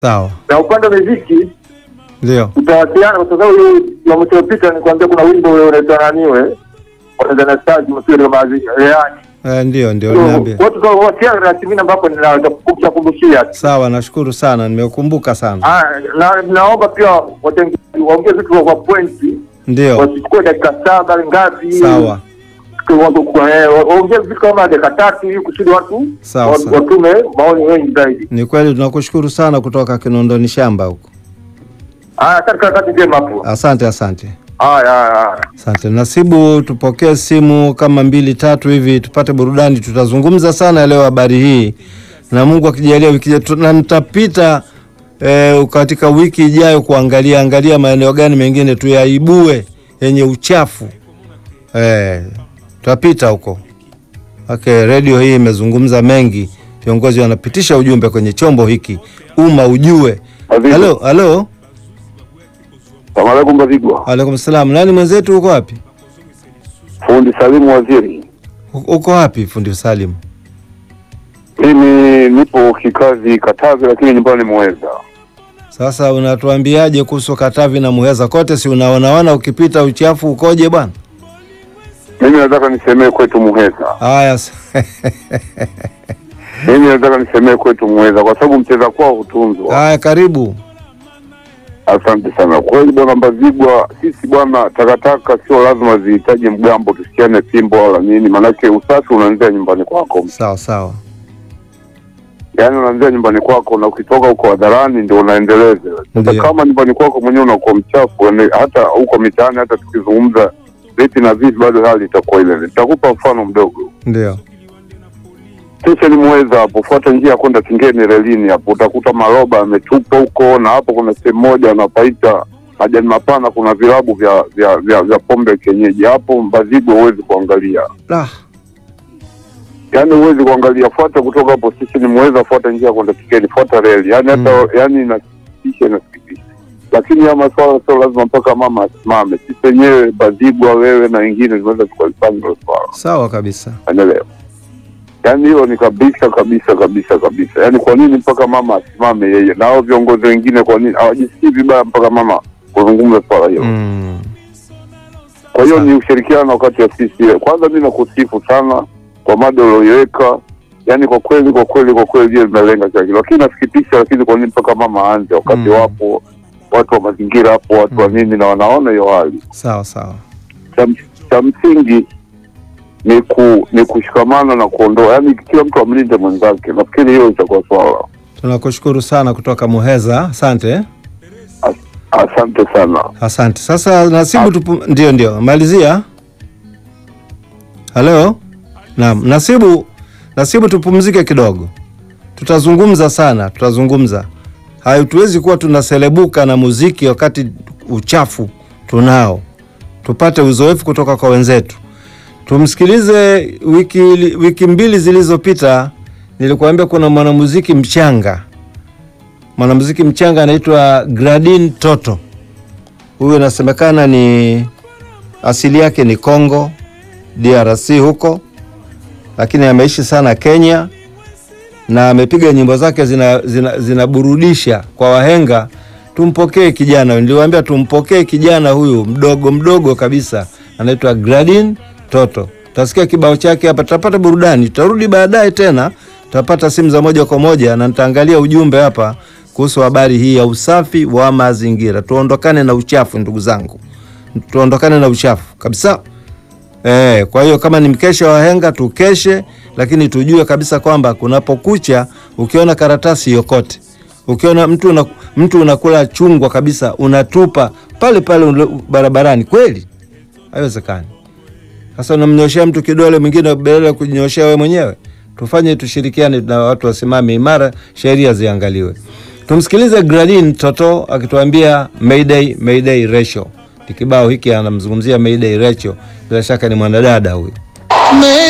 Sawa, Na upande wa muziki ndio. utawasiliana kwa sababu hiyo ya mwisho uliopita nikwambia kuna wimbo ule unaitwa naniwe Tanzania Stars msiri mazi yani Eh, ndio ndio, niambie. watu tutawasiliana na timu ambapo ninakumbushia Sawa, nashukuru sana, nimeukumbuka sana. Ah, na naomba pia watengenezaji waongee vitu kwa pointi Ndio, wasichukue dakika saba ngapi sawa waongee vitu kama dakika tatu ili kusudi watu Sawa, wa- sawa. watume maoni wengi zaidi. ni kweli, tunakushukuru sana kutoka Kinondoni shamba huko. Haya, katika wakati njema hapo. Asante, asante, Haya, haya, haya. asante. Nasibu, tupokee simu kama mbili tatu hivi tupate burudani. Tutazungumza sana leo habari hii, na Mungu akijalia wiki ijayo, na nitapita eh, katika wiki ijayo kuangalia angalia maeneo gani mengine tuyaibue yenye uchafu eh, tutapita huko. Okay, redio hii imezungumza mengi, viongozi wanapitisha ujumbe kwenye chombo hiki, umma ujue. Azizi. Halo, halo, Salamu alaikum Bazigwa. alaikum salam. Nani mwenzetu, uko wapi? Fundi Salimu Waziri. U- Uko wapi fundi Salim? Mimi nipo kikazi Katavi, lakini nyumbani Mweza. Sasa unatuambiaje kuhusu Katavi na Muheza kote, si unaonaona ukipita uchafu ukoje bwana? Mimi nataka nisemee kwetu Muheza. Haya, s- Mimi nataka nisemee kwetu Muheza kwa sababu mcheza kwao hutunzwa. haya, karibu. Asante sana. Kweli bwana Mbazigwa, sisi bwana, takataka sio lazima zihitaji mgambo tusikiane fimbo wala nini, maanake usafi unaanzia nyumbani kwako, Sawa sawa, yaani unaanzia nyumbani kwako, na ukitoka huko hadharani ndio unaendeleza. Sasa Ndio. kama nyumbani kwako mwenyewe unakuwa mchafu, yaani hata huko mitaani, hata tukizungumza vipi na vipi, bado hali itakuwa ile. ile. Nitakupa mfano mdogo. ndio Stesheni Mweza hapo, fuata njia ya kwenda Kingeni relini hapo, utakuta maroba yametupwa huko, na hapo kuna sehemu moja wanapaita majani mapana, kuna vilabu vya vya vya, vya pombe kienyeji hapo Mbazigwa, huwezi kuangalia, ah, yaani huwezi kuangalia. Fuata kutoka hapo stesheni Mweza, fuata njia ya kwenda Kingeni, fuata reli, yaani hata yaani inasikitisha, inasikitisha. Lakini ya maswala sio lazima mpaka mama asimame. Sisi wenyewe Mbazigwa, wewe na wengine tunaweza tukalifanya hilo swala sawa kabisa. Unaelewa? Yaani hilo ni kabisa kabisa kabisa kabisa. Yaani kwa nini mpaka mama asimame yeye na hao viongozi wengine, kwa nini hawajisikii vibaya mpaka mama kuzungumza swala hilo? Mm. Kwa hiyo sawa. ni ushirikiano wakati wa sisi. Kwanza mi nakusifu sana kwa mada ulioiweka, yaani kwa kweli kwa kweli kwa kweli hiyo limelenga kila kitu, lakini nasikitisha, lakini kwa nini mpaka mama aanze wakati Mm. wapo watu wa mazingira hapo, watu wa Mm. nini, na wanaona hiyo hali Sawa sawa, cha, cha msingi ni ku, ni kushikamana na kuondoa, yaani kila mtu amlinde mwenzake. Nafikiri hiyo itakuwa swala. tunakushukuru sana kutoka Muheza, asante. As, asante sana. Asante. Sasa Nasibu tupu... ndio ndio, malizia. Halo, naam. Nasibu, Nasibu, tupumzike kidogo, tutazungumza sana, tutazungumza. Hatuwezi kuwa tunaselebuka na muziki wakati uchafu tunao. Tupate uzoefu kutoka kwa wenzetu. Tumsikilize. Wiki, wiki mbili zilizopita nilikuambia kuna mwanamuziki mchanga, mwanamuziki mchanga anaitwa Gradin Toto. Huyu inasemekana ni asili yake ni Congo DRC huko, lakini ameishi sana Kenya na amepiga nyimbo zake zinaburudisha zina, zina kwa wahenga. Tumpokee kijana, niliwaambia tumpokee kijana huyu mdogo mdogo kabisa, anaitwa Gradin Toto. Tutasikia kibao chake hapa, tutapata burudani, tutarudi baadaye tena, tutapata simu za moja kwa moja na nitaangalia ujumbe hapa kuhusu habari hii ya usafi wa mazingira. Tuondokane na uchafu ndugu zangu, tuondokane na uchafu kabisa. E, kwa hiyo kama ni mkesha wa wahenga tukeshe, lakini tujue kabisa kwamba kunapokucha, ukiona karatasi yokote, ukiona mtu una, mtu unakula chungwa kabisa unatupa pale pale barabarani, kweli haiwezekani. Sasa unamnyoshea mtu kidole, mwingine badala ya kujinyoshea wewe mwenyewe. Tufanye, tushirikiane na watu wasimame imara, sheria ziangaliwe. Tumsikilize Gradin Toto akituambia Mayday, Mayday Ratio. Kibao hiki anamzungumzia Mayday Ratio, bila shaka ni mwanadada huyu.